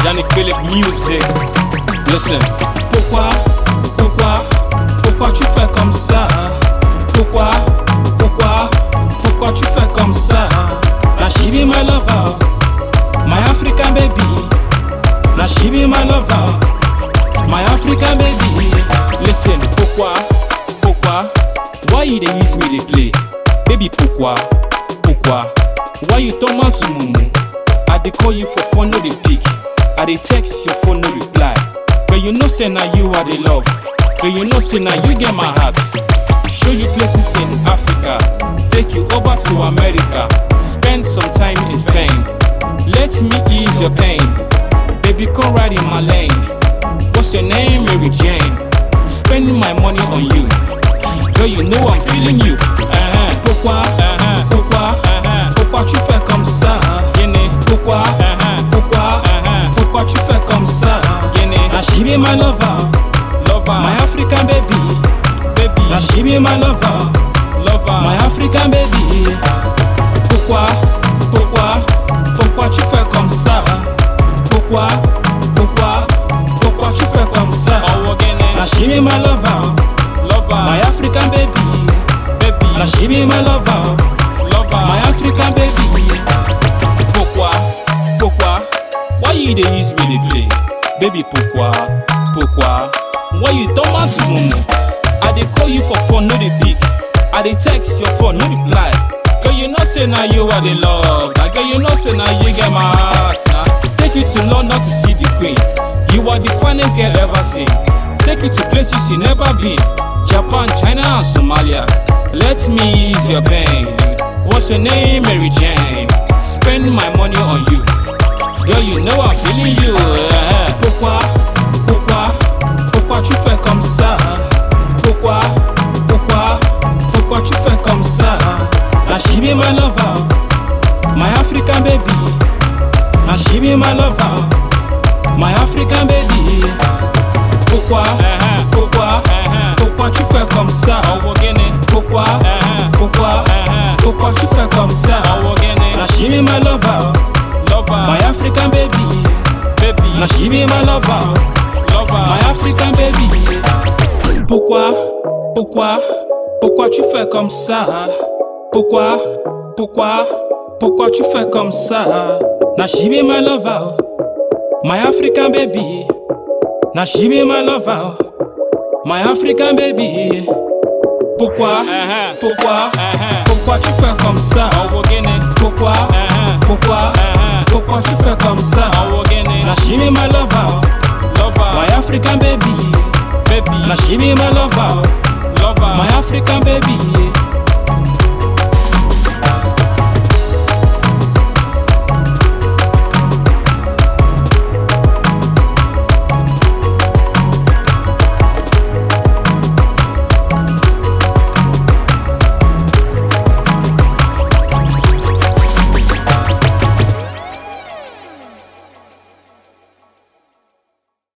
Yannick Philippe Music. Listen. Pourquoi, pourquoi, pourquoi tu fais comme ça Pourquoi, pourquoi, pourquoi tu fais comme ça Now she be my lover, my African baby. Now she be my lover, my African baby. Listen, pourquoi, pourquoi, why you dey use me dey play? Baby, pourquoi, pourquoi, why you turn man to mumu? I dey call you for phone, no dey pick. I dey text your phone, no reply. But you know say na you I dey love. But you know say na you get my heart. Show you places in Africa, take you over to America, spend some time in Spain. Let me ease your pain, baby come right in my lane. What's your name, Mary Jane? Spend my money on you. Girl, you know I'm feeling you. Uh-huh. Pourquoi, Uh-huh. pourquoi, Uh-huh. pourquoi tu fais comme ça Guinée. Pourquoi, Uh-huh. pourquoi, Uh-huh. pourquoi tu fais comme ça Guinée. Now she be my lover, Lover. my African baby. baby. Now she be my lover, Lover. my African baby. Pourquoi, pourquoi, pourquoi tu fais comme ça Pourquoi, pourquoi, pourquoi tu fais comme ça Oh, Guinée. Now she be my lover, Lover. my African baby. baby. Now she be my lover, Lover. my African baby. Pourquoi? Pourquoi? Why you dey use me dey play? Baby, pourquoi? Pourquoi? Why you turn man to mumu? I dey call you for phone, no dey pick. I dey text your phone, no reply. Girl, you know say na you I dey love. Na girl, you know say na you get my heart. Na take you to London to see the queen. You are the finest girl ever seen. Take you to places you never been. Japan, China, and Somalia. Let me ease your pain. What's your name, Mary Jane? Spend my money on you. Girl, you know I'm feeling you. eh. Pourquoi, pourquoi, pourquoi tu fais comme ça Pourquoi, pourquoi, pourquoi tu fais comme ça Now she be my lover, my African baby. Now she be my lover, my African baby. Pourquoi, Uh-huh. pourquoi, Uh-huh. pourquoi tu fais comme ça Oh, Guinée. Pourquoi, Uh-huh. pourquoi, Uh-huh. pourquoi tu fais comme ça Oh, Guinée. Now she be my lover, Lover. my African baby. baby. Now she be my lover. Lover. My African baby. Pourquoi, pourquoi, pourquoi tu fais comme ça Pourquoi, pourquoi, pourquoi tu fais comme ça Now she be my lover, my African baby. Now she be my lover, my African baby. Pourquoi, Uh-huh. pourquoi, Uh-huh. pourquoi tu fais comme ça Oh, Guinée. Pourquoi, Uh-huh. pourquoi, Uh-huh. pourquoi tu fais comme ça Oh, Guinée. Now she be my lover, Lover. my African baby. baby. Now she be my lover, Lover. my African baby.